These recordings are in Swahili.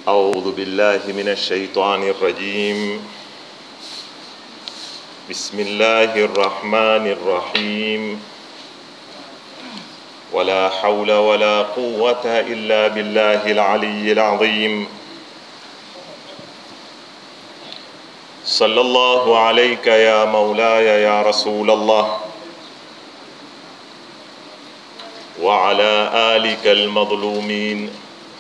أعوذ بالله من الشيطان الرجيم بسم الله الرحمن الرحيم ولا حول ولا قوة إلا بالله العلي العظيم صلى الله عليك يا مولاي يا رسول الله وعلى آلك المظلومين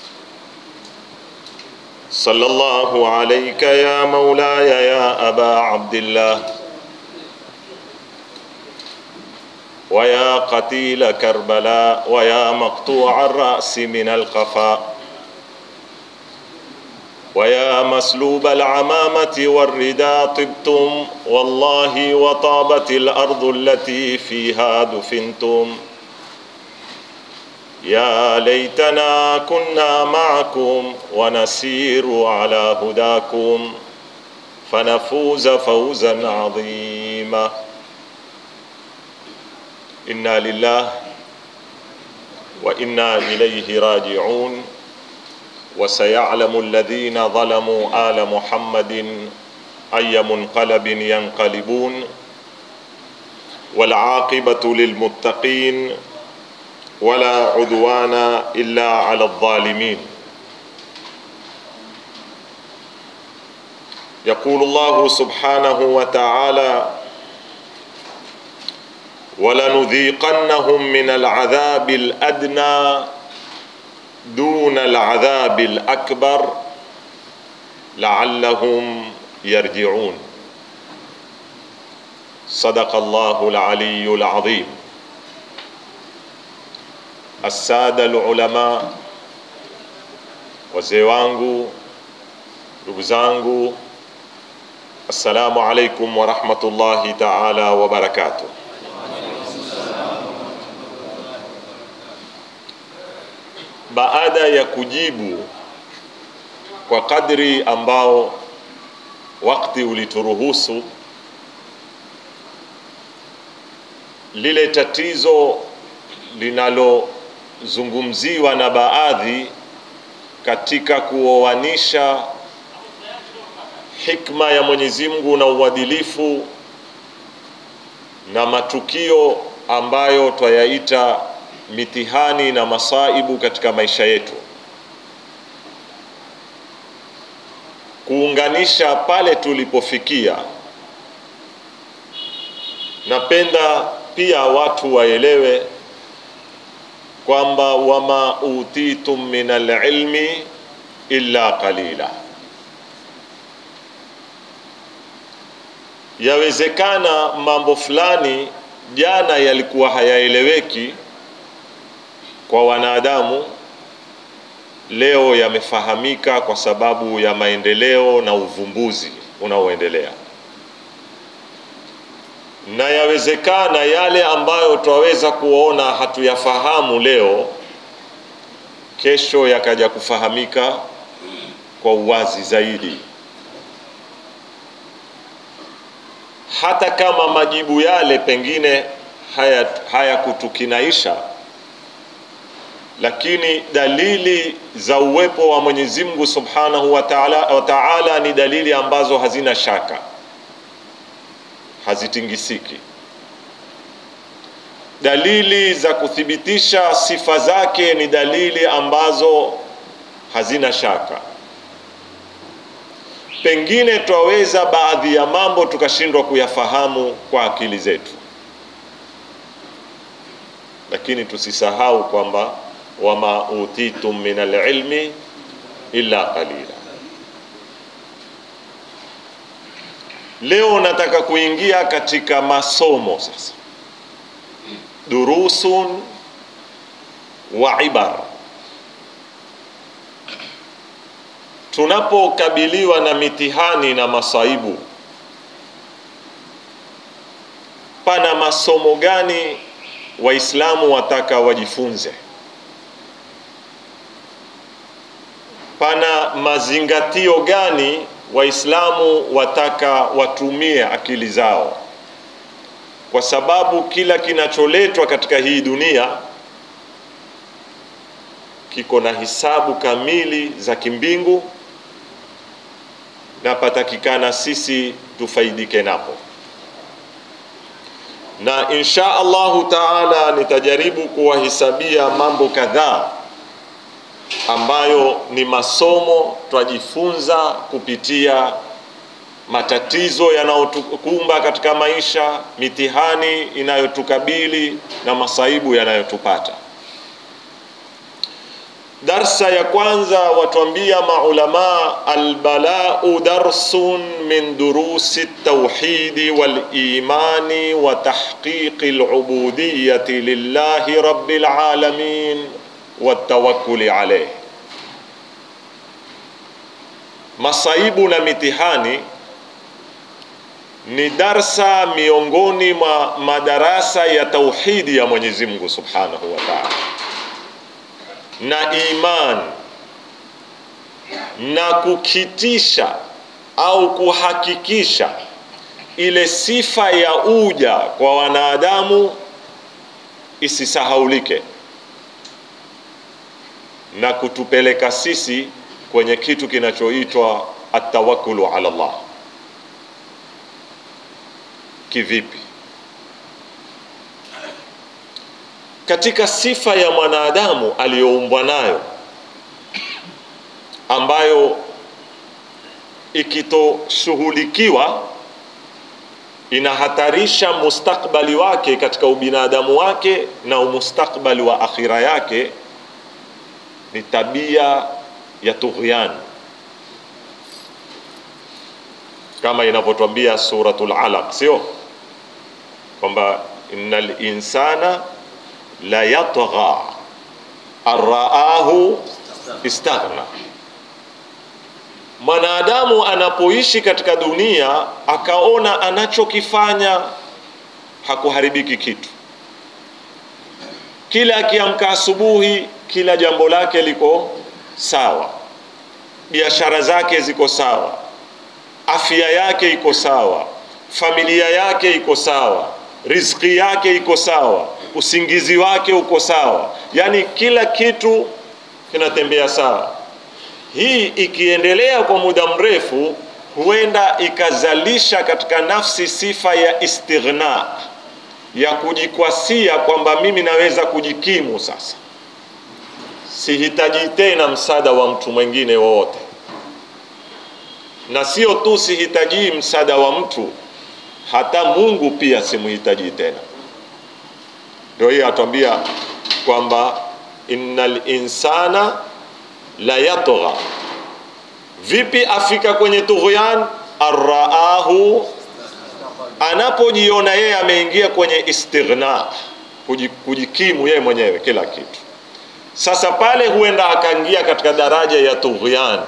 صلى الله عليك يا مولاي يا أبا عبد الله ويا قتيل كربلاء ويا مقطوع الرأس من القفاء ويا مسلوب العمامة والرداء طبتم والله وطابت الأرض التي فيها دفنتم يا ليتنا كنا معكم ونسير على هداكم فنفوز فوزا عظيما انا لله وانا اليه راجعون وسيعلم الذين ظلموا ال محمد اي منقلب ينقلبون والعاقبه للمتقين ولا عدوان الا على الظالمين يقول الله سبحانه وتعالى ولنذيقنهم من العذاب الادنى دون العذاب الاكبر لعلهم يرجعون صدق الله العلي العظيم الساده العلماء wazee wangu ndugu zangu assalamu alaikum warahmatullahi taala wabarakatuh baada ya kujibu kwa kadri ambao wakati ulituruhusu lile tatizo linalozungumziwa na baadhi katika kuoanisha hikma ya Mwenyezi Mungu na uadilifu na matukio ambayo twayaita mitihani na masaibu katika maisha yetu, kuunganisha pale tulipofikia. Napenda pia watu waelewe kwamba wama utitum min alilmi illa qalila. Yawezekana mambo fulani jana yalikuwa hayaeleweki kwa wanadamu, leo yamefahamika kwa sababu ya maendeleo na uvumbuzi unaoendelea, na yawezekana yale ambayo twaweza kuona hatuyafahamu leo, kesho yakaja kufahamika kwa uwazi zaidi, hata kama majibu yale pengine hayakutukinaisha haya lakini dalili za uwepo wa Mwenyezi Mungu Subhanahu wa Ta'ala, wa Ta'ala ni dalili ambazo hazina shaka, hazitingisiki. Dalili za kuthibitisha sifa zake ni dalili ambazo hazina shaka. Pengine twaweza baadhi ya mambo tukashindwa kuyafahamu kwa akili zetu, lakini tusisahau kwamba wama utitum min alilmi illa qalila. Leo nataka kuingia katika masomo sasa, durusun wa ibar. Tunapokabiliwa na mitihani na masaibu, pana masomo gani Waislamu wataka wajifunze? pana mazingatio gani Waislamu wataka watumie akili zao, kwa sababu kila kinacholetwa katika hii dunia kiko na hisabu kamili za kimbingu na patakikana sisi tufaidike napo na insha Allahu taala nitajaribu kuwahisabia mambo kadhaa ambayo ni masomo twajifunza kupitia matatizo yanayotukumba katika maisha, mitihani inayotukabili na masaibu yanayotupata. Darsa ya kwanza watuambia maulama, albalau darsun min durusi tauhidi wal imani wa tahqiqi alubudiyati lillahi rabbil alamin watawakkuli alayh. Masaibu na mitihani ni darsa miongoni mwa madarasa ya tauhidi ya Mwenyezi Mungu Subhanahu wa Ta'ala na iman na kukitisha au kuhakikisha ile sifa ya uja kwa wanadamu isisahaulike na kutupeleka sisi kwenye kitu kinachoitwa atawakkulu ala Allah. Kivipi? Katika sifa ya mwanadamu aliyoumbwa nayo ambayo ikitoshughulikiwa inahatarisha mustakbali wake katika ubinadamu wake na umustakbali wa akhira yake ni tabia ya tughyan kama inavyotwambia suratul alaq sio kwamba innal insana la yatgha arraahu istaghna mwanadamu anapoishi katika dunia akaona anachokifanya hakuharibiki kitu kila akiamka asubuhi kila jambo lake liko sawa biashara zake ziko sawa afya yake iko sawa familia yake iko sawa riziki yake iko sawa usingizi wake uko sawa yaani kila kitu kinatembea sawa hii ikiendelea kwa muda mrefu huenda ikazalisha katika nafsi sifa ya istighna ya kujikwasia kwamba mimi naweza kujikimu sasa sihitaji tena msaada wa mtu mwingine wowote na sio tu sihitaji msaada wa mtu hata mungu pia simhitaji tena ndio hiyo atwambia kwamba innal insana la yatgha vipi afika kwenye tughyan arraahu anapojiona yeye ameingia kwenye istighna kujikimu yeye mwenyewe kila kitu sasa pale huenda akaingia katika daraja ya tughyan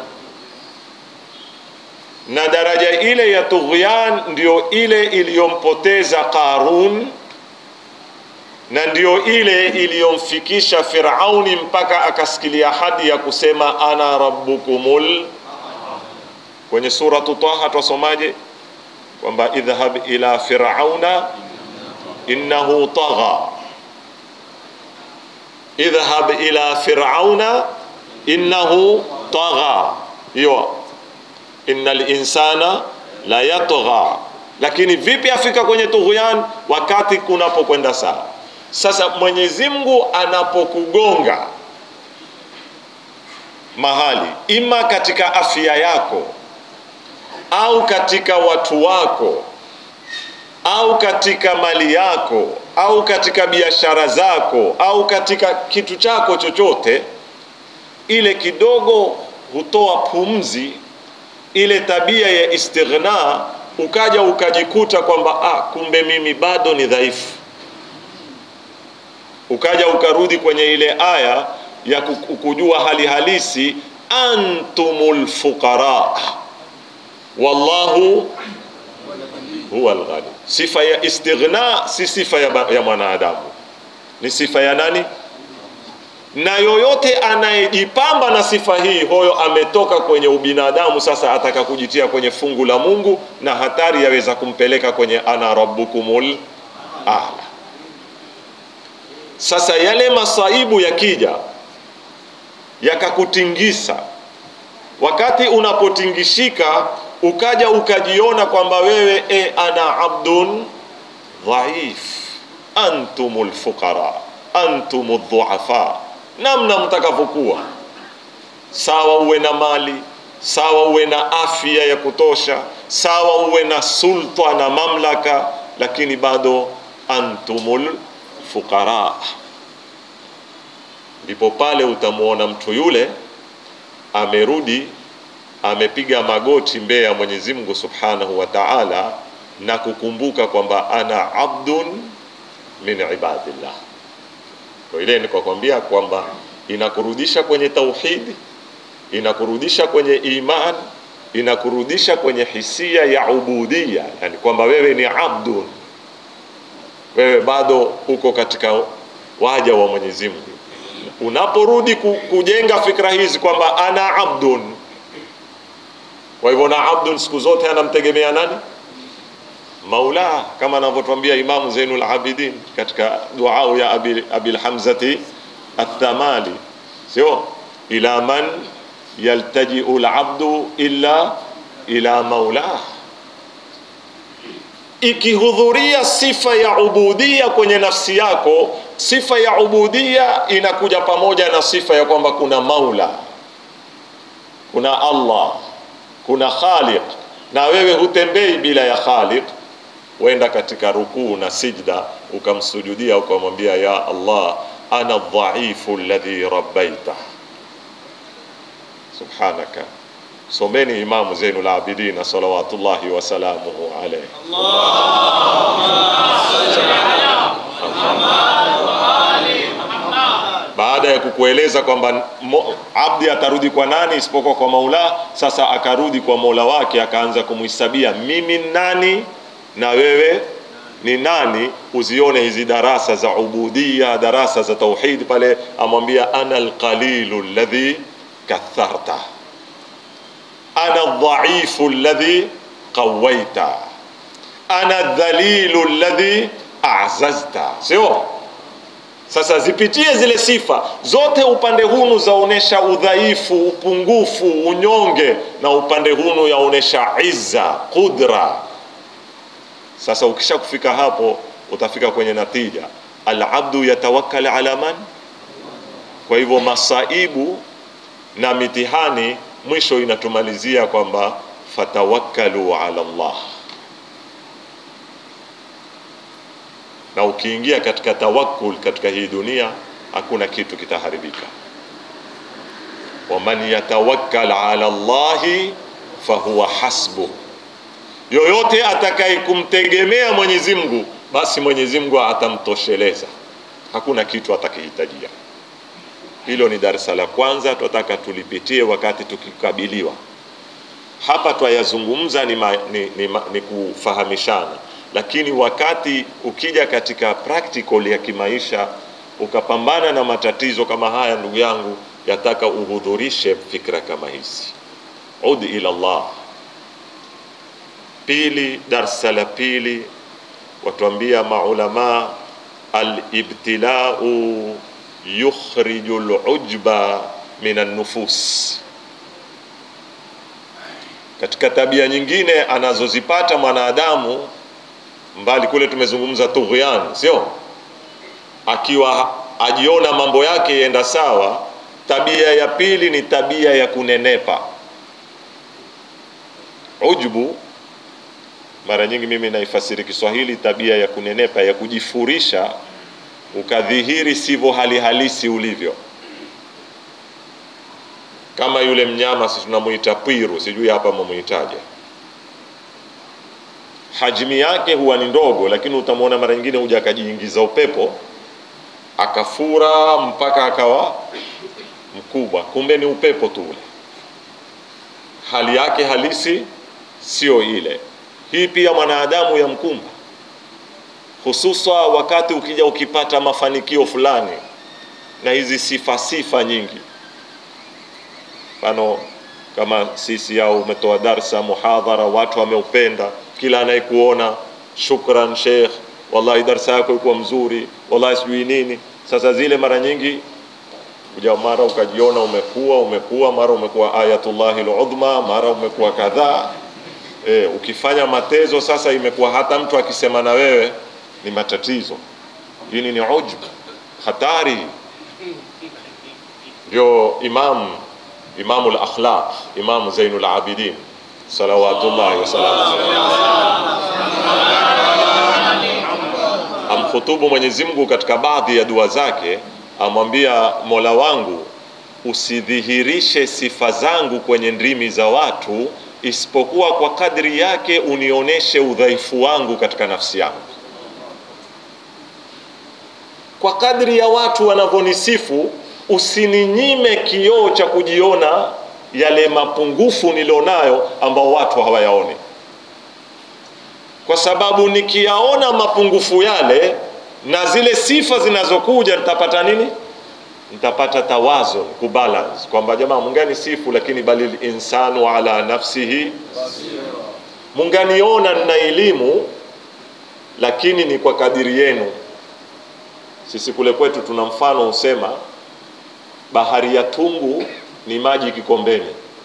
na daraja ile ya tughyan ndio ile iliyompoteza Qarun na ndio ile iliyomfikisha Firauni mpaka akasikilia hadi ya kusema ana rabbukumul. Kwenye suratu Taha twasomaje? Kwamba idhhab ila firauna innahu tagha, idhhab ila firauna innahu tagha. Hiyo innal insana la yatgha, lakini vipi afika kwenye tughyan wakati kunapokwenda sawa? Sasa Mwenyezi Mungu anapokugonga mahali, ima katika afya yako au katika watu wako au katika mali yako au katika biashara zako au katika kitu chako chochote, ile kidogo hutoa pumzi, ile tabia ya istighna, ukaja ukajikuta kwamba ah, kumbe mimi bado ni dhaifu ukaja ukarudi kwenye ile aya ya kujua hali halisi, antumul fuqara wallahu huwa alghani. Sifa ya istighna si sifa ya, ya mwanadamu, ni sifa ya nani? Na yoyote anayejipamba na sifa hii, huyo ametoka kwenye ubinadamu, sasa ataka kujitia kwenye fungu la Mungu, na hatari yaweza kumpeleka kwenye ana rabbukumul a'la. Sasa yale masaibu yakija yakakutingisa, wakati unapotingishika ukaja ukajiona kwamba wewe e, ana abdun dhaif, antumul fuqara, antumul dhuafa, namna mtakavyokuwa sawa, uwe na mali sawa, uwe na afya ya kutosha, sawa, uwe na sulta na mamlaka, lakini bado antumul fuqara. Ndipo pale utamwona mtu yule amerudi amepiga magoti mbele ya Mwenyezi Mungu Subhanahu wa Ta'ala na kukumbuka kwamba ana abdun min ibadillah. Kwa ile nikakwambia kwamba inakurudisha kwenye tauhidi, inakurudisha kwenye iman, inakurudisha kwenye hisia ya ubudia, yani kwamba wewe ni abdun, wewe bado uko katika waja wa Mwenyezi Mungu. Unaporudi kujenga fikra hizi kwamba ana abdun kwa hivyo na abdun siku zote anamtegemea nani? Maula, kama anavyotwambia Imamu Zainul Abidin katika duau ya Abil, Abil Hamzati Athamali, sio ila man yaltajiu labdu illa ila maulah. Ikihudhuria sifa ya ubudia kwenye nafsi yako, sifa ya ubudia inakuja pamoja na sifa ya kwamba kuna maula, kuna Allah kuna khaliq na wewe hutembei bila ya khaliq. Wenda katika rukuu na sijda ukamsujudia ukamwambia, ya Allah ana dhaifu alladhi rabbaita subhanaka. Someni Imamu Zainul Abidin salawatullahi wasalamuhu alayhi. baada ya kukueleza kwamba abdi atarudi kwa nani isipokuwa kwa Maula. Sasa akarudi kwa Mola wake, akaanza kumhisabia mimi nani na wewe ni nani. Uzione hizi darasa za ubudia, darasa za tauhid. Pale amwambia ana alqalilu alladhi katharta, ana aldhaifu alladhi qawaita, ana aldhalilu alladhi a'zazta, sio sasa zipitie zile sifa zote, upande hunu zaonesha udhaifu, upungufu, unyonge, na upande hunu yaonesha izza, qudra. Sasa ukisha kufika hapo, utafika kwenye natija, alabdu yatawakkal ala man. Kwa hivyo masaibu na mitihani mwisho inatumalizia kwamba fatawakkalu ala Allah na ukiingia katika tawakkul katika hii dunia hakuna kitu kitaharibika. waman yatawakkal ala Allahi fahuwa hasbuh, yoyote atakaye kumtegemea Mwenyezi Mungu basi Mwenyezi Mungu atamtosheleza, hakuna kitu atakihitajia. Hilo ni darasa la kwanza, tunataka tulipitie wakati tukikabiliwa hapa. Twayazungumza ni, ma, ni, ni, ma, ni kufahamishana lakini wakati ukija katika practical ya kimaisha ukapambana na matatizo kama haya, ndugu yangu, yataka uhudhurishe fikra kama hizi. Ud ila Allah. Pili, darsa la pili watuambia maulama, alibtilau yukhriju lujba min annufus. Katika tabia nyingine anazozipata mwanadamu mbali kule tumezungumza tughyan, sio akiwa ajiona mambo yake yenda sawa. Tabia ya pili ni tabia ya kunenepa, ujbu. Mara nyingi mimi naifasiri Kiswahili tabia ya kunenepa, ya kujifurisha, ukadhihiri sivyo hali halisi ulivyo, kama yule mnyama si tunamuita pwiru, sijui hapa mwamuitaje hajmi yake huwa ni ndogo, lakini utamwona mara nyingine huja akajiingiza upepo akafura mpaka akawa mkubwa, kumbe ni upepo tu ule, hali yake halisi sio ile. Hii pia mwanadamu ya mkumba, hususa wakati ukija ukipata mafanikio fulani na hizi sifa sifa nyingi, mfano kama sisi au umetoa darsa muhadhara, watu wameupenda kila anayekuona shukran Sheikh, wallahi darsa yako ilikuwa mzuri, wallahi sijui nini. Sasa zile mara nyingi kuja, mara ukajiona umekuwa umekuwa, mara umekuwa ayatullahi aludhma, mara umekuwa kadhaa. e, ukifanya matezo sasa imekuwa hata mtu akisema na wewe ni matatizo hili ni ujub hatari ndio imam imamu lakhlaq imamu zainu labidin salawatullahi wasalamu amkhutubu mwenyezi mungu katika baadhi ya dua zake amwambia mola wangu usidhihirishe sifa zangu kwenye ndimi za watu isipokuwa kwa kadri yake unionyeshe udhaifu wangu katika nafsi yangu kwa kadri ya watu wanavyonisifu usininyime kioo cha kujiona yale mapungufu nilionayo ambao watu hawayaoni kwa sababu nikiyaona mapungufu yale na zile sifa zinazokuja nitapata nini nitapata tawazun kubalance kwamba jamaa mungani sifu lakini bali linsanu ala nafsihi munganiona nina elimu lakini ni kwa kadiri yenu sisi kule kwetu tuna mfano husema bahari ya tungu ni maji kikombeni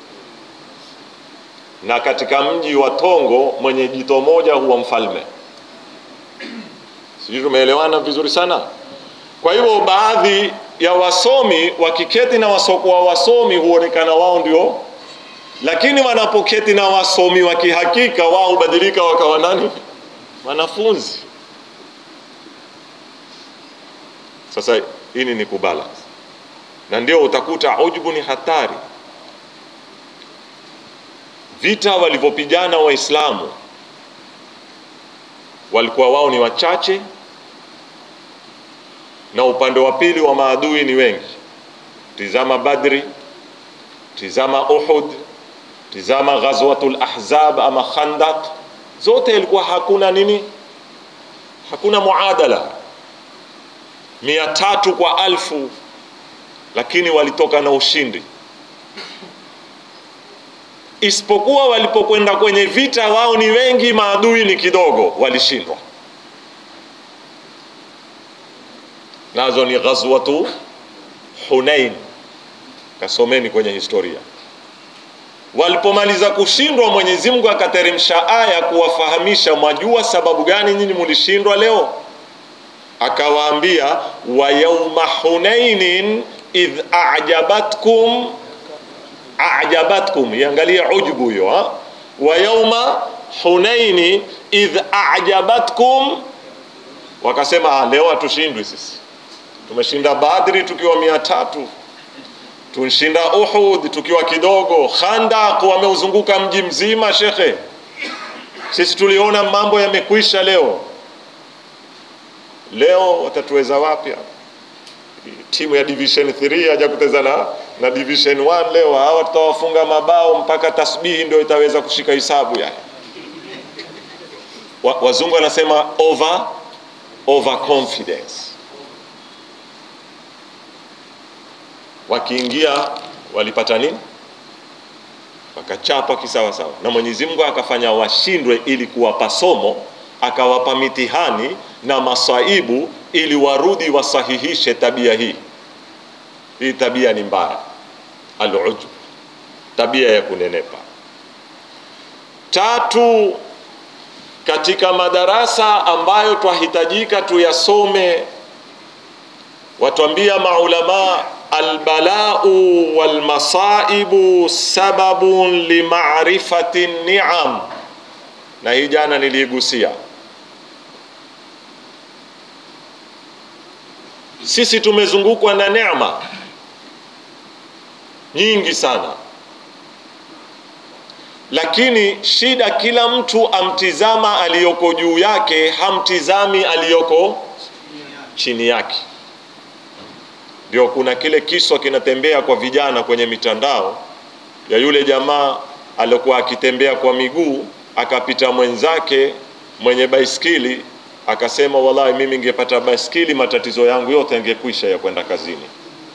na katika mji wa tongo mwenye jito moja huwa mfalme sijui tumeelewana vizuri sana kwa hivyo baadhi ya wasomi wakiketi na wasokuwa wasomi huonekana wao ndio lakini wanapoketi na wasomi wa kihakika wao hubadilika wakawa nani wanafunzi sasa hili ni kubalance na ndio utakuta ujubu ni hatari vita walivyopigana waislamu walikuwa wao ni wachache na upande wa pili wa maadui ni wengi tizama badri tizama uhud tizama ghazwatul ahzab ama khandaq zote ilikuwa hakuna nini hakuna muadala mia tatu kwa alfu lakini walitoka na ushindi isipokuwa walipokwenda kwenye vita wao ni wengi maadui ni kidogo walishindwa nazo ni ghazwatu hunain kasomeni kwenye historia walipomaliza kushindwa mwenyezi mungu akateremsha aya kuwafahamisha mwajua sababu gani nyinyi mulishindwa leo akawaambia wa yauma hunainin idh ajabatkum ajabatkum iangalie ujbu hiyo wa yauma hunaini idh ajabatkum wakasema leo hatushindwi sisi tumeshinda badri tukiwa mia tatu tunshinda uhud tukiwa kidogo khandak wameuzunguka mji mzima shekhe sisi tuliona mambo yamekwisha leo leo watatuweza wapya timu ya division 3 haja kuteza na, na division 1 leo hawa tutawafunga mabao mpaka tasbihi ndio itaweza kushika hisabu yani wa, wazungu wanasema over over confidence wakiingia walipata nini wakachapa kisawasawa na mwenyezi mungu akafanya washindwe ili kuwapa somo akawapa mitihani na masaibu ili warudi wasahihishe tabia hii hii tabia ni mbaya alujub tabia ya kunenepa tatu katika madarasa ambayo twahitajika tuyasome watuambia maulamaa albalau walmasaibu sababun limarifati niam na hii jana niliigusia sisi tumezungukwa na neema nyingi sana lakini shida kila mtu amtizama aliyoko juu yake hamtizami aliyoko chini yake ndio kuna kile kiswa kinatembea kwa vijana kwenye mitandao ya yule jamaa aliokuwa akitembea kwa miguu akapita mwenzake mwenye baiskili akasema wallahi mimi ningepata baiskili matatizo yangu yote yangekwisha ya kwenda kazini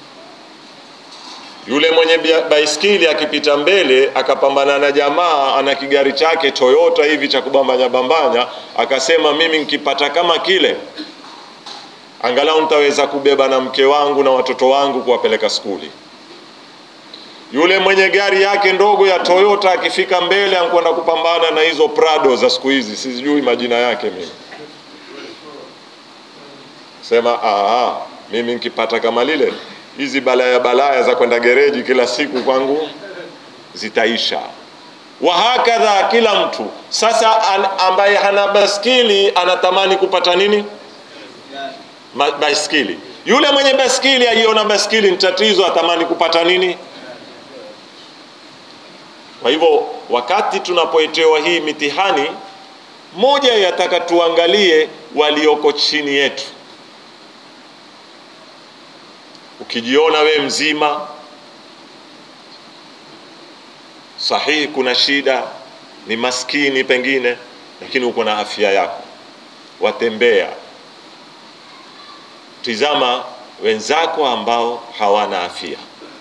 yule mwenye baiskili akipita mbele akapambana na jamaa ana kigari chake toyota hivi cha kubambanya bambanya akasema mimi nkipata kama kile angalau nitaweza kubeba na mke wangu na watoto wangu kuwapeleka skuli Yule mwenye gari yake ndogo ya Toyota akifika mbele anakwenda kupambana na hizo Prado za siku hizi, sijui majina yake mimi. Sema aha, mimi nikipata kama lile, hizi balaya balaya za kwenda gereji kila siku kwangu zitaisha. Wahakadha, kila mtu sasa an, ambaye hana baskili anatamani kupata nini? Ma, baskili. Yule mwenye baskili ajiona baskili ni tatizo, atamani kupata nini? Kwa hivyo wakati tunapoetewa hii mitihani, moja yataka tuangalie walioko chini yetu. Ukijiona we mzima sahihi, kuna shida, ni maskini pengine, lakini uko na afya yako, watembea, tizama wenzako ambao hawana afya.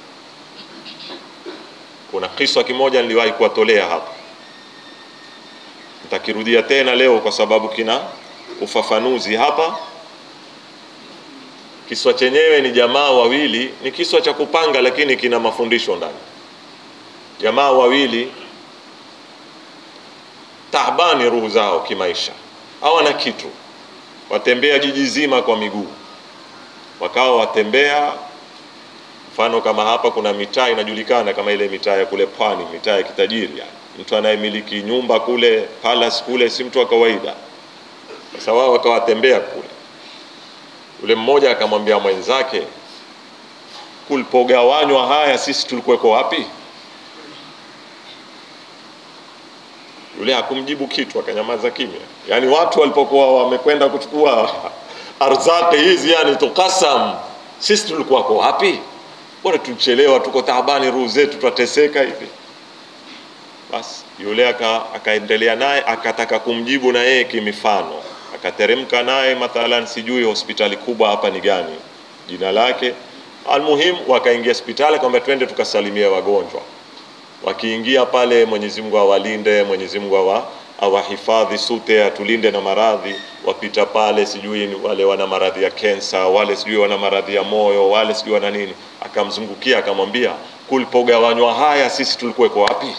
Kuna kiswa kimoja niliwahi kuwatolea hapa, nitakirudia tena leo kwa sababu kina ufafanuzi hapa. Kiswa chenyewe ni jamaa wawili, ni kiswa cha kupanga, lakini kina mafundisho ndani. Jamaa wawili taabani ruhu zao kimaisha, hawana kitu, watembea jiji zima kwa miguu, wakawa watembea mfano kama hapa kuna mitaa inajulikana kama ile mitaa ya kule pwani, mitaa ya kitajiri yani. Mtu anayemiliki nyumba kule palace kule si mtu wa kawaida. Sasa wao wakawatembea kule, yule mmoja akamwambia mwenzake, kulipogawanywa haya sisi tulikuweko wapi? Yule hakumjibu kitu, akanyamaza kimya. Yaani watu walipokuwa wamekwenda kuchukua arzaki hizi, yani tukasam, sisi tulikuwako wapi? Bora tuchelewa, tuko taabani, ruhu zetu twateseka hivi. Basi yule akaendelea naye, akataka kumjibu na yeye kimifano, akateremka naye mathalan, sijui hospitali kubwa hapa ni gani, jina lake. Almuhim, wakaingia hospitali, akamwambia twende tukasalimie wagonjwa. Wakiingia pale, Mwenyezi Mungu awalinde, Mwenyezi Mungu awa awahifadhi sute, atulinde na maradhi. Wapita pale, sijui wale wana maradhi ya kensa, wale sijui wana maradhi ya moyo, wale sijui wana nini. Akamzungukia akamwambia, kulipogawanywa haya sisi tulikuweko wapi?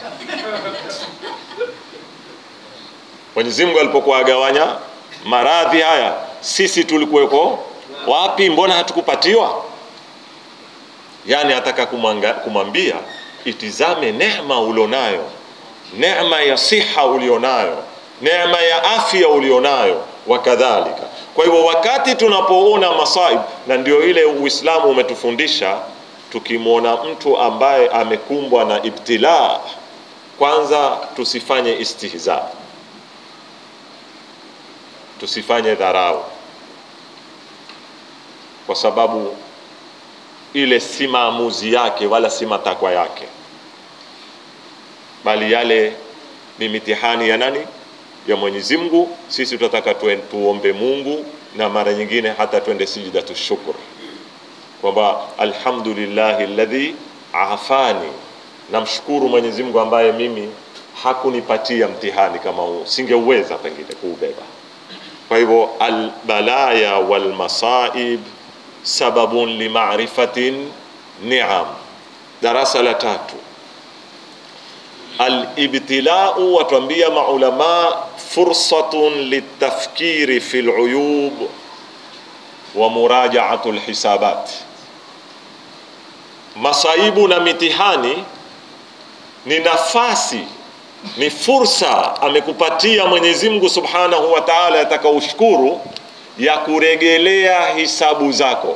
Mwenyezi Mungu alipokuwa agawanya maradhi haya sisi tulikuweko wapi? Mbona hatukupatiwa? Yani ataka kumwambia itizame neema ulionayo neema ya siha ulionayo, neema ya afya ulionayo, wakadhalika. Kwa hivyo wakati tunapoona masaib, na ndio ile Uislamu umetufundisha, tukimwona mtu ambaye amekumbwa na ibtila, kwanza tusifanye istihza, tusifanye dharau, kwa sababu ile si maamuzi yake wala si matakwa yake bali yale ni mitihani ya nani? Ya Mwenyezi Mungu. Sisi tunataka tuombe Mungu, na mara nyingine hata twende sijidatu shukr, kwamba alhamdulillahi alladhi afani, namshukuru Mwenyezi Mungu ambaye mimi hakunipatia mtihani kama huu, singeuweza pengine kuubeba. Kwa hivyo albalaya walmasaib sababun limarifatin ni'am. Darasa la tatu Alibtilau, watuambia maulama, fursatun litafkiri fi luyub wa murajaatu lhisabat. Masaibu na mitihani ni nafasi, ni fursa amekupatia Mwenyezi Mungu subhanahu wa taala, atakaushukuru ya kuregelea hisabu zako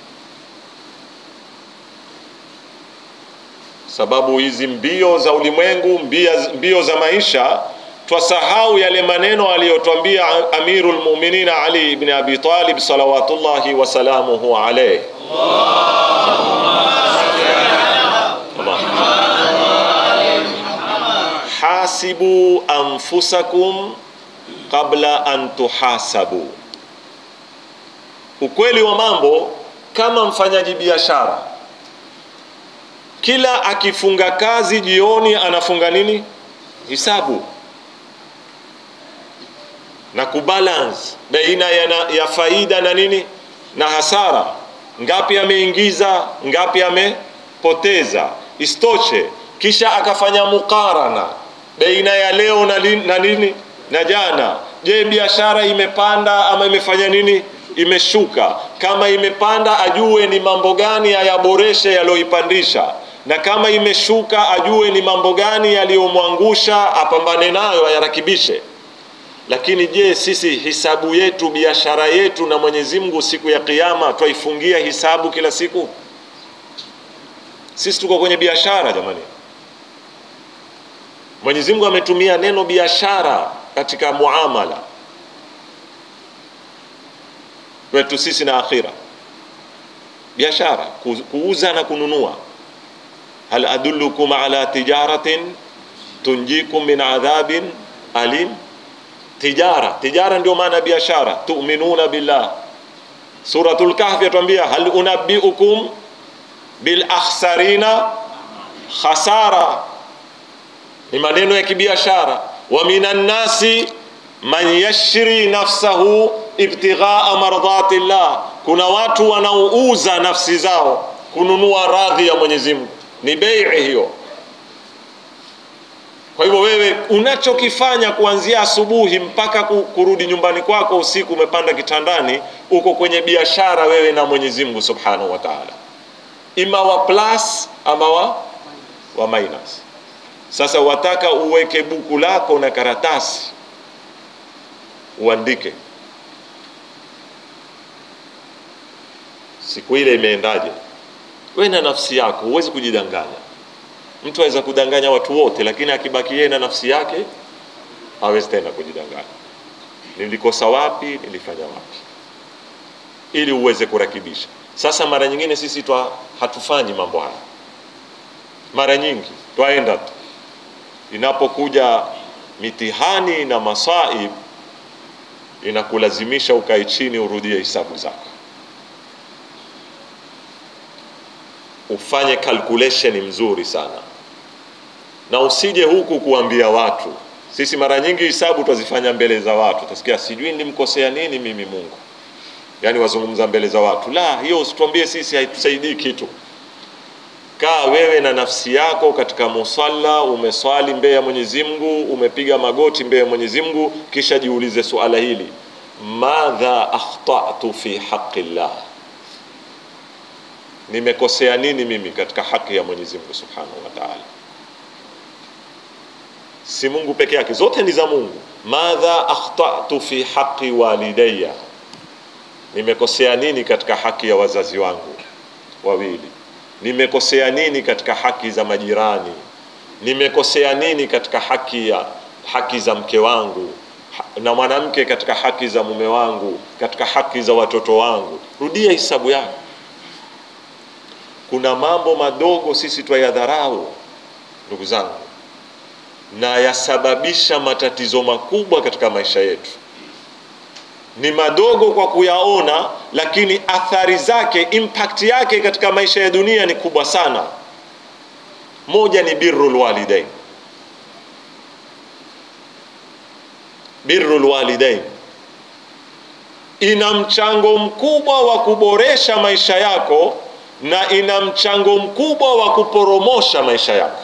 sababu hizi mbio za ulimwengu, mbio za maisha, twasahau yale maneno aliyotwambia Amirul Mu'minin Ali ibn Abi Talib salawatullahi wasalamuhu alayhi, hasibu anfusakum qabla an tuhasabu. Ukweli wa mambo, kama mfanyaji biashara kila akifunga kazi jioni anafunga nini? Hisabu na kubalance baina ya, na, ya faida na nini na hasara. Ngapi ameingiza, ngapi amepoteza, Isitoshe, kisha akafanya mukarana baina ya leo na, li, na nini na jana. Je, biashara imepanda ama imefanya nini? Imeshuka. Kama imepanda, ajue ni mambo gani ayaboreshe yaliyoipandisha, na kama imeshuka, ajue ni mambo gani yaliyomwangusha, apambane nayo, ayarakibishe. Lakini je, sisi hisabu yetu, biashara yetu na Mwenyezi Mungu siku ya Kiyama twaifungia hisabu kila siku? Sisi tuko kwenye biashara jamani. Mwenyezi Mungu ametumia neno biashara katika muamala wetu sisi na akhira. Biashara, kuuza na kununua. hal adullukum ala tijaratin tunjikum min adhabin alim. Tijara, tijara ndio maana biashara. Tuminuna billah. Suratul Kahfi yatuambia hal unabbiukum bil akhsarina khasara ni maneno ya kibiashara. wa minan nasi man yashri nafsahu ibtighaa mardhati llah, kuna watu wanaouza nafsi zao kununua radhi ya Mwenyezi Mungu, ni bei hiyo. Kwa hivyo wewe unachokifanya kuanzia asubuhi mpaka kurudi nyumbani kwako usiku, umepanda kitandani, uko kwenye biashara wewe na Mwenyezi Mungu subhanahu wa taala, ima wa plus ama wa, wa minus. Sasa wataka uweke buku lako na karatasi uandike siku ile imeendaje. We na nafsi yako huwezi kujidanganya. Mtu aweza kudanganya watu wote, lakini akibaki yeye na nafsi yake hawezi tena kujidanganya. Nilikosa wapi? Nilifanya wapi? Ili uweze kurekebisha. Sasa mara nyingine sisi twa hatufanyi mambo haya, mara nyingi twaenda tu inapokuja mitihani na masaib inakulazimisha ukae chini urudie hisabu zako, ufanye calculation mzuri sana, na usije huku kuambia watu. Sisi mara nyingi hisabu twazifanya mbele za watu, utasikia sijui nilimkosea nini mimi Mungu, yaani wazungumza mbele za watu. La, hiyo usituambie sisi, haitusaidii kitu. Kaa wewe na nafsi yako katika musalla, umeswali mbele ya Mwenyezi Mungu, umepiga magoti mbele ya Mwenyezi Mungu, kisha jiulize suala hili, madha akhtatu fi haqi llah, nimekosea nini mimi katika haki ya Mwenyezi Mungu subhanahu wa ta'ala. Si Mungu peke yake, zote ni za Mungu. Madha akhtatu fi haqi walidayya, nimekosea nini katika haki ya wazazi wangu wawili nimekosea nini katika haki za majirani? Nimekosea nini katika haki ya haki za mke wangu na mwanamke, katika haki za mume wangu, katika haki za watoto wangu? Rudia hisabu yako. Kuna mambo madogo sisi twayadharau, ndugu zangu, na yasababisha matatizo makubwa katika maisha yetu. Ni madogo kwa kuyaona, lakini athari zake, impact yake katika maisha ya dunia ni kubwa sana. Moja ni birrul walidain, birrul walidain ina mchango mkubwa wa kuboresha maisha yako na ina mchango mkubwa wa kuporomosha maisha yako.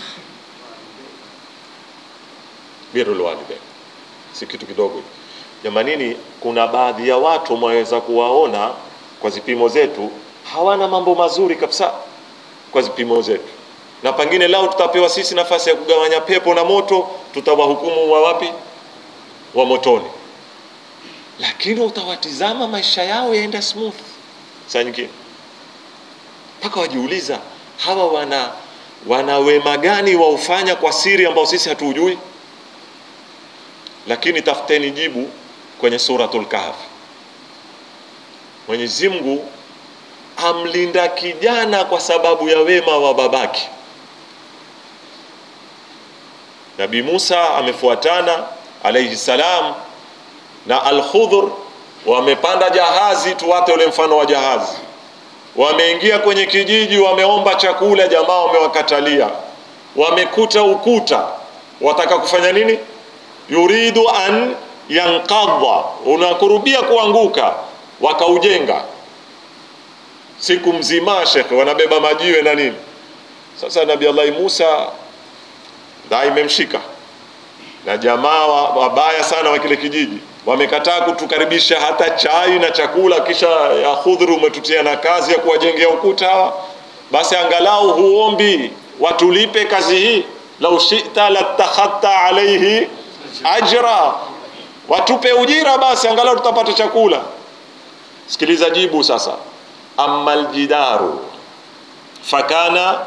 Birrul walidain si kitu kidogo jamanini. Kuna baadhi ya watu mwaweza kuwaona kwa zipimo zetu hawana mambo mazuri kabisa kwa zipimo zetu, na pengine lao tutapewa sisi nafasi ya kugawanya pepo na moto, tutawahukumu wa wapi? Wa motoni. Lakini utawatizama maisha yao yaenda smooth, saa nyingine mpaka wajiuliza hawa wana wana wema gani waufanya kwa siri ambao sisi hatuujui. Lakini tafuteni jibu kwenye Suratul Kahfi. Mwenyezi Mungu amlinda kijana kwa sababu ya wema wa babake. Nabii Musa amefuatana alayhi salam na Al-Khudhur, wamepanda jahazi, tuwate ule mfano wa jahazi, wameingia kwenye kijiji, wameomba chakula, jamaa wamewakatalia, wamekuta ukuta, wataka kufanya nini? yuridu an yanqadha, unakurubia kuanguka, wakaujenga siku mzima, shekhe, wanabeba majiwe na nini. Sasa Nabii Allahi Musa dhaa imemshika na jamaa wa- wabaya sana wa kile kijiji wamekataa kutukaribisha hata chai na chakula, kisha ya khudhuru umetutia na kazi ya kuwajengea ukuta hawa, basi angalau huombi watulipe kazi hii, lau shita latakhadta alaihi ajra, watupe ujira basi angalau tutapata chakula. Sikiliza jibu sasa, amma aljidaru fakana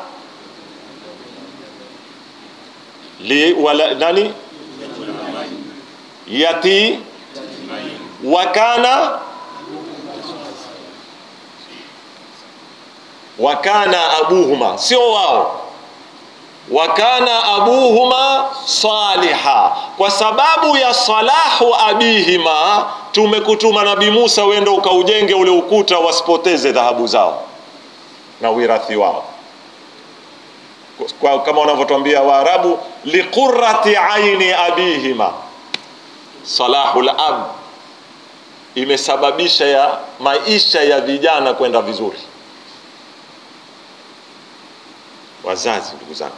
li wala, nani yati wakana wakana abuhuma, sio wao, wakana abuhuma saliha. Kwa sababu ya salahu abihima, tumekutuma Nabii Musa, uende ukaujenge ule ukuta, wasipoteze dhahabu zao na wirathi wao kwa, kama wanavyotwambia Waarabu, liqurrati aini abihima salahul ab imesababisha ya maisha ya vijana kwenda vizuri. Wazazi, ndugu zangu,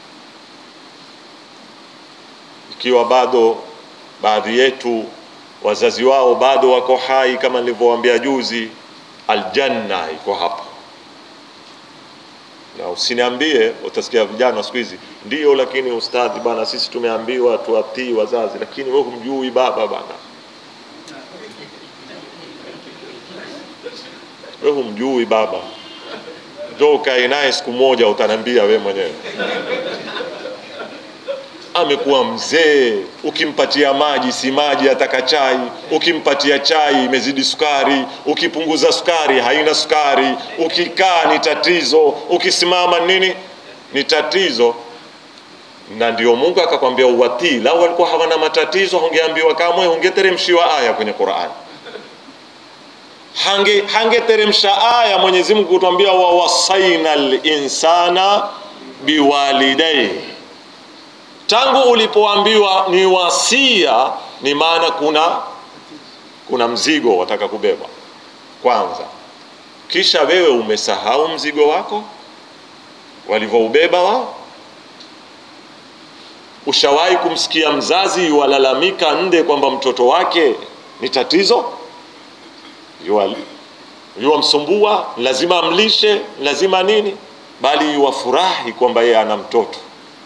ikiwa bado baadhi yetu wazazi wao bado wako hai, kama nilivyowaambia juzi, aljanna iko hapo na usiniambie, utasikia vijana siku hizi ndio, lakini ustadhi bana, sisi tumeambiwa tuwatii wazazi, lakini wewe humjui baba bana, wewe humjui baba. Ndio ukae naye siku moja, utaniambia wewe mwenyewe. Amekuwa mzee, ukimpatia maji si maji, ataka chai. Ukimpatia chai imezidi sukari, ukipunguza sukari haina sukari, ukikaa ni tatizo, ukisimama nini ni tatizo. Na ndio Mungu akakwambia uwatii. Lau walikuwa hawana matatizo, hungeambiwa kamwe, hungeteremshiwa aya kwenye Qur'an hange hangeteremsha aya Mwenyezi Mungu kutwambia wawasaina linsana biwalidayhi tangu ulipoambiwa ni wasia, ni maana kuna kuna mzigo wataka kubeba kwanza, kisha wewe umesahau mzigo wako walivyoubeba wao. Ushawahi kumsikia mzazi walalamika nde kwamba mtoto wake ni tatizo, Yuwa- yuwamsumbua, lazima amlishe, lazima nini, bali yuwafurahi kwamba yeye ana mtoto.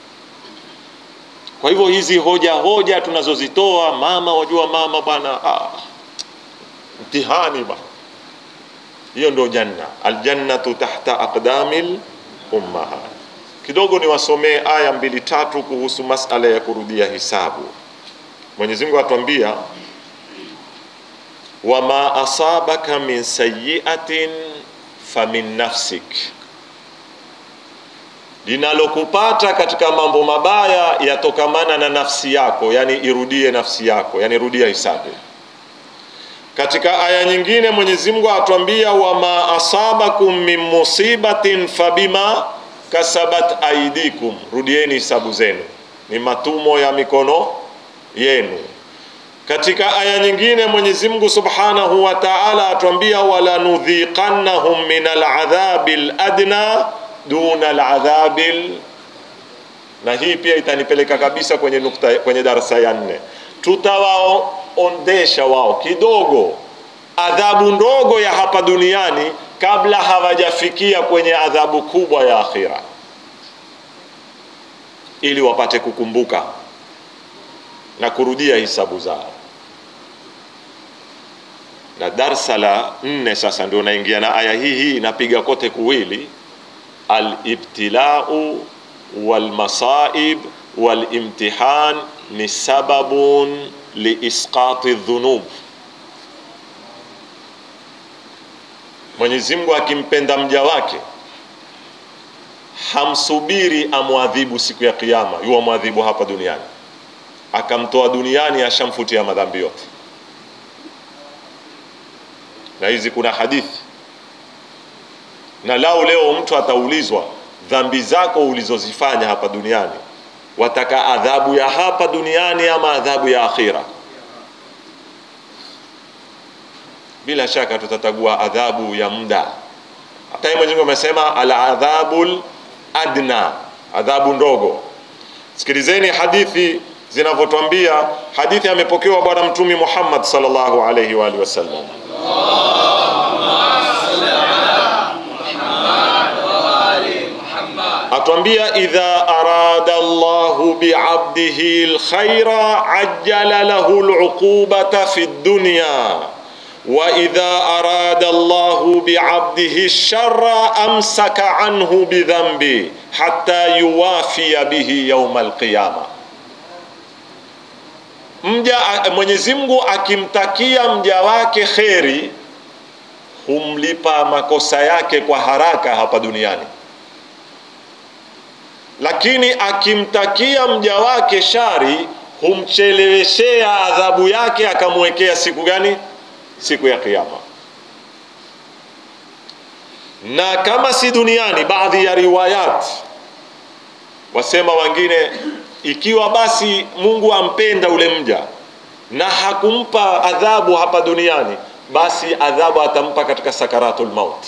Kwa hivyo hizi hoja hoja tunazozitoa mama, wajua mama bwana, ah, mtihani bwana, hiyo ndio janna. Aljannatu tahta aqdamil ummahat. Kidogo niwasomee aya mbili tatu kuhusu masala ya kurudia hisabu. Mwenyezi Mungu atuambia wama asabaka min sayyi'atin famin nafsik linalokupata katika mambo mabaya yatokamana na nafsi yako, yani irudie nafsi yako, yani rudia hisabu. Katika aya nyingine Mwenyezi Mungu atuambia wama asabakum min musibatin fabima kasabat aidikum, rudieni hisabu zenu, ni matumo ya mikono yenu. Katika aya nyingine Mwenyezi Mungu Subhanahu wa Ta'ala atuambia wala nudhiqannahum min aladhabil adna duna aladhabil, na hii pia itanipeleka kabisa kwenye nukta, kwenye darasa ya nne. Tutawaondesha wao kidogo adhabu ndogo ya hapa duniani kabla hawajafikia kwenye adhabu kubwa ya akhira, ili wapate kukumbuka na kurudia hisabu zao. Na darsa la nne sasa ndio naingia na aya hii hii inapiga kote kuwili alibtilau walmasaib walimtihan ni sababun liisqati dhunub. Mwenyezi Mungu akimpenda mja wake hamsubiri amwadhibu siku ya Kiyama, yuwa mwadhibu hapa duniani, akamtoa duniani, ashamfutia madhambi yote. Na hizi kuna hadithi na lao leo mtu ataulizwa dhambi zako ulizozifanya hapa duniani, wataka adhabu ya hapa duniani ama adhabu ya akhira? Bila shaka tutatagua adhabu ya muda. Hata yeye Mwenyezi Mungu amesema aladhabul adna, adhabu ndogo. Sikilizeni hadithi zinavyotwambia. Hadithi amepokewa Bwana Mtume Muhammad sallallahu alaihi wa alihi wasallam atwambia, idha arada Allahu biabdihi lkhaira ajjala lahu luqubata fi dunya wa idha arada Allahu biabdihi lshara amsaka anhu bidhambi hatta yuwafiya bihi yauma alqiyama. Mja Mwenyezi Mungu akimtakia mja wake kheri humlipa makosa yake kwa haraka hapa duniani, lakini akimtakia mja wake shari humcheleweshea adhabu yake, akamwekea siku gani? Siku ya Kiyama. Na kama si duniani, baadhi ya riwayat wasema wengine, ikiwa basi Mungu ampenda ule mja na hakumpa adhabu hapa duniani basi adhabu atampa katika sakaratul maut,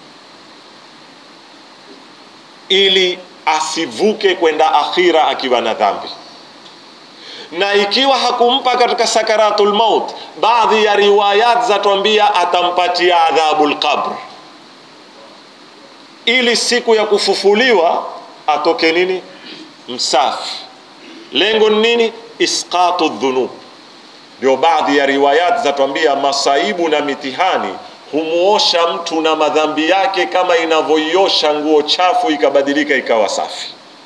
ili asivuke kwenda akhira akiwa na dhambi. Na ikiwa hakumpa katika sakaratul maut, baadhi ya riwayat zatuambia atampatia adhabul qabr, ili siku ya kufufuliwa atoke nini? Msafi. Lengo ni nini? Isqatu dhunub ndio baadhi ya riwayat zatuambia masaibu na mitihani humuosha mtu na madhambi yake kama inavyoiosha nguo chafu ikabadilika ikawa safi.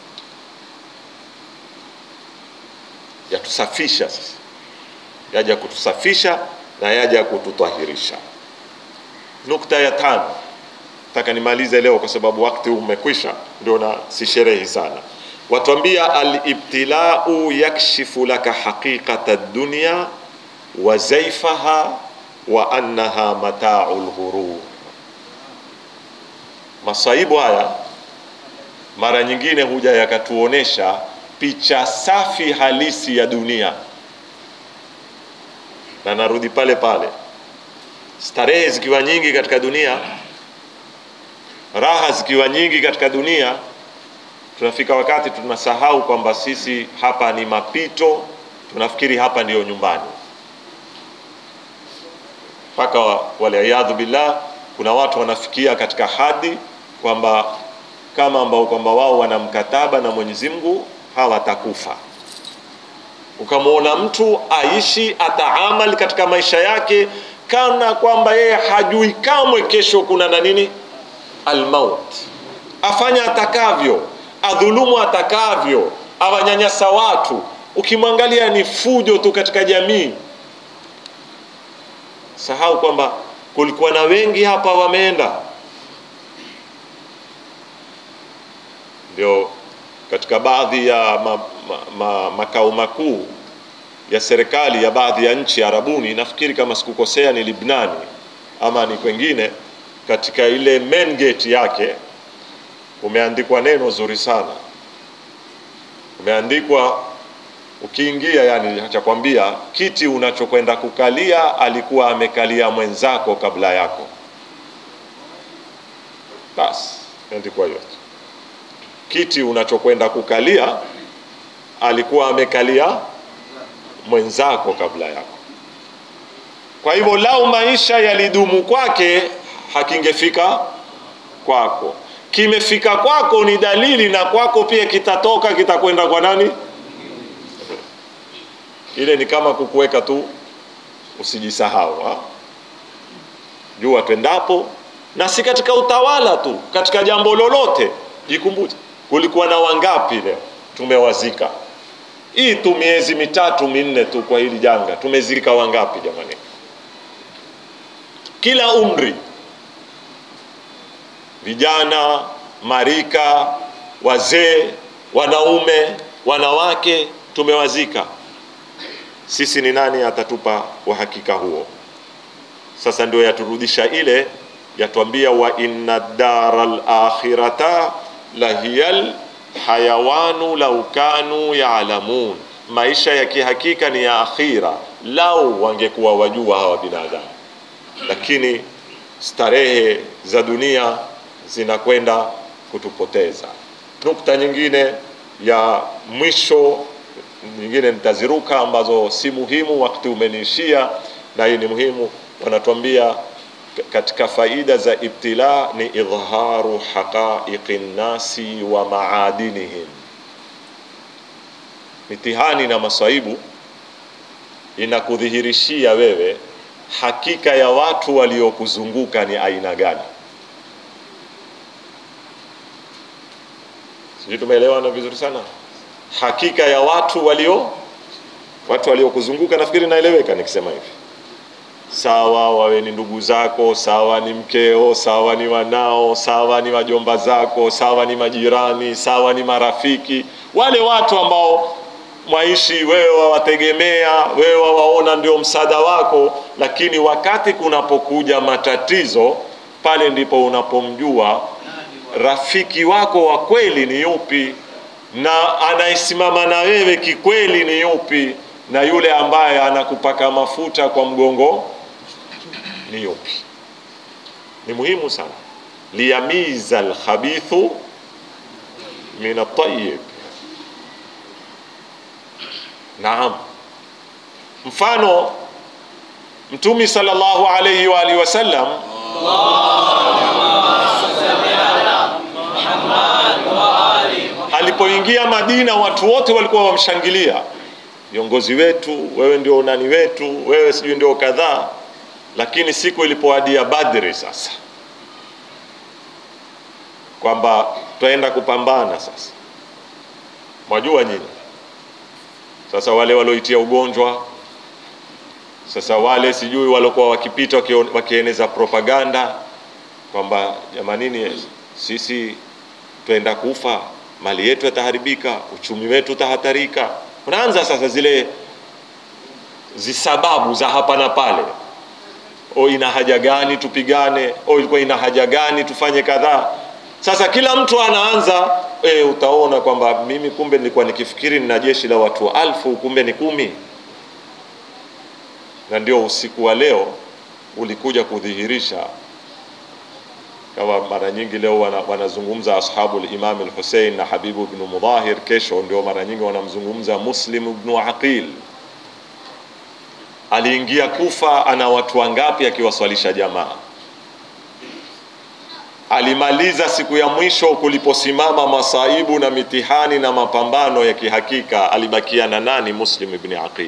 Yatusafisha sasa, yaja kutusafisha na yaja kututahirisha. Nukta ya tano, nataka nimalize leo kwa sababu wakati umekwisha, ndio na sisherehi sana. Watuambia alibtilau yakshifu laka haqiqata dunya wa zaifaha wa annaha matau lghurur. Masaibu haya mara nyingine huja yakatuonesha picha safi halisi ya dunia, na narudi pale pale, starehe zikiwa nyingi katika dunia, raha zikiwa nyingi katika dunia tunafika wakati tunasahau kwamba sisi hapa ni mapito, tunafikiri hapa ndiyo nyumbani, mpaka waliyadhu billah, kuna watu wanafikia katika hadi kwamba kama ambao kwamba wao wana mkataba na Mwenyezi Mungu hawatakufa. Ukamwona mtu aishi ataamal katika maisha yake kana kwamba yeye hajui kamwe kesho kuna na nini, almaut, afanya atakavyo adhulumu atakavyo, awanyanyasa watu. Ukimwangalia ni fujo tu katika jamii. Sahau kwamba kulikuwa na wengi hapa wameenda. Ndio katika baadhi ya ma, ma, ma, makao makuu ya serikali ya baadhi ya nchi Arabuni, nafikiri kama sikukosea ni Libnani ama ni kwengine, katika ile main gate yake umeandikwa neno zuri sana, umeandikwa ukiingia, yani cha kwambia kiti unachokwenda kukalia alikuwa amekalia mwenzako kabla yako. Basi andikwa hiyo, kiti unachokwenda kukalia alikuwa amekalia mwenzako kabla yako. Kwa hivyo, lau maisha yalidumu kwake hakingefika kwako kimefika kwako ni dalili, na kwako pia kitatoka, kitakwenda kwa nani? Ile ni kama kukuweka tu, usijisahau ha? Jua twendapo, na si katika utawala tu, katika jambo lolote jikumbuke, kulikuwa na wangapi leo tumewazika. Hii tu miezi mitatu minne tu kwa hili janga tumezika wangapi jamani? Kila umri vijana, marika, wazee, wanaume, wanawake tumewazika. Sisi ni nani atatupa uhakika huo? Sasa ndio yaturudisha ile yatuambia, wa inna dara lakhirata lahiyal hayawanu lau kanu yaalamun, maisha ya kihakika ni ya akhira, lau wangekuwa wajua hawa binadamu. Lakini starehe za dunia zinakwenda kutupoteza. nukta nyingine ya mwisho nyingine nitaziruka ambazo si muhimu wakati umeniishia na hii ni muhimu wanatuambia katika faida za ibtila ni idharu haqaiqi nnasi wa maadinihim mitihani na masaibu inakudhihirishia wewe hakika ya watu waliokuzunguka ni aina gani sijui tumeelewana vizuri sana hakika ya watu walio watu waliokuzunguka nafikiri naeleweka nikisema hivi sawa wawe ni ndugu zako sawa ni mkeo sawa ni wanao sawa ni wajomba zako sawa ni majirani sawa ni marafiki wale watu ambao mwaishi wewe wawategemea wewe wawaona ndio msaada wako lakini wakati kunapokuja matatizo pale ndipo unapomjua rafiki wako wa kweli ni yupi na anayesimama na wewe kikweli ni yupi na yule ambaye anakupaka mafuta kwa mgongo ni yupi ni muhimu sana liyamiza alkhabithu min atayib naam mfano mtumi sallallahu alayhi wa alihi wasallam alipoingia Madina watu wote walikuwa wamshangilia, viongozi wetu, wewe ndio nani wetu, wewe sijui ndio kadhaa. Lakini siku ilipoadia Badri sasa, kwamba twaenda kupambana sasa, mwajua nyinyi sasa, wale walioitia ugonjwa sasa, wale sijui waliokuwa wakipita wakieneza propaganda kwamba jamanini, sisi twenda kufa mali yetu yataharibika, uchumi wetu utahatarika. Unaanza sasa zile zisababu za hapa na pale, o, ina haja gani tupigane? O, ilikuwa ina haja gani tufanye kadhaa? Sasa kila mtu anaanza e, utaona kwamba mimi kumbe nilikuwa nikifikiri nina jeshi la watu alfu, kumbe ni kumi. Na ndio usiku wa leo ulikuja kudhihirisha kama mara nyingi leo wanazungumza wana ashabu al-Imam al-Hussein na Habibu ibn Mudahir, kesho ndio mara nyingi wanamzungumza Muslim ibn Aqil. Aliingia Kufa, ana watu wangapi akiwaswalisha jamaa? Alimaliza siku ya mwisho kuliposimama masaibu na mitihani na mapambano ya kihakika, alibakia na nani? Muslim ibn Aqil,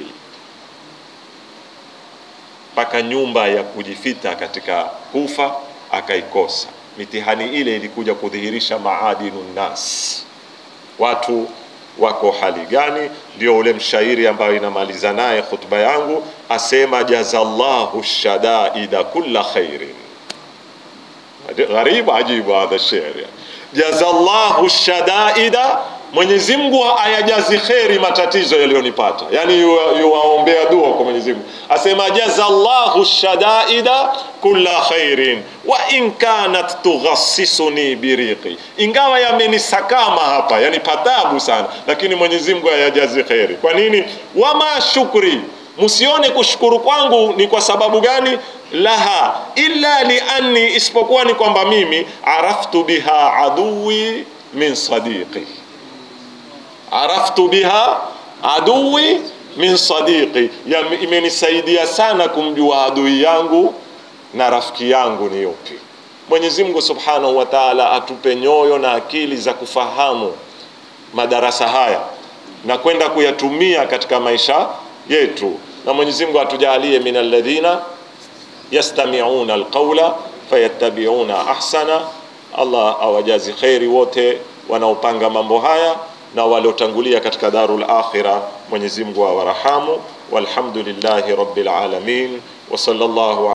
mpaka nyumba ya kujifita katika Kufa akaikosa. Mitihani ile ilikuja kudhihirisha maadinu nnas, watu wako hali gani? Ndio ule mshairi ambayo inamaliza naye khutba yangu, asema jazallahu shadaida kulla khairin. Gharibu ajibu hadha shairi, jazallahu shadaida, Mwenyezi Mungu ayajazi kheri matatizo yaliyonipata, yani yuwaombea dua kwa Mwenyezi Mungu, asema jazallahu shadaida kulla khairin wa in kanat tughassisuni biriqi, ingawa yamenisakama hapa, yani patabu sana, lakini Mwenyezi Mungu ayajazi kheri. Kwa nini? wama shukri, msione kushukuru kwangu ni kwa sababu gani? laha illa lianni, isipokuwa ni kwamba mimi araftu biha aduwi min sadiqi araftu biha aduwi min sadiqi, imenisaidia sana kumjua adui yangu na rafiki yangu ni yupi. Mwenyezi Mungu Subhanahu wa Ta'ala atupe nyoyo na akili za kufahamu madarasa haya na kwenda kuyatumia katika maisha yetu, na Mwenyezi Mungu atujalie min alladhina yastami'una alqawla fayattabi'una ahsana. Allah awajazi khairi wote wanaopanga mambo haya na waliotangulia katika darul akhira. Mwenyezi Mungu awarahamu. Walhamdulillahi rabbil alamin wa sallallahu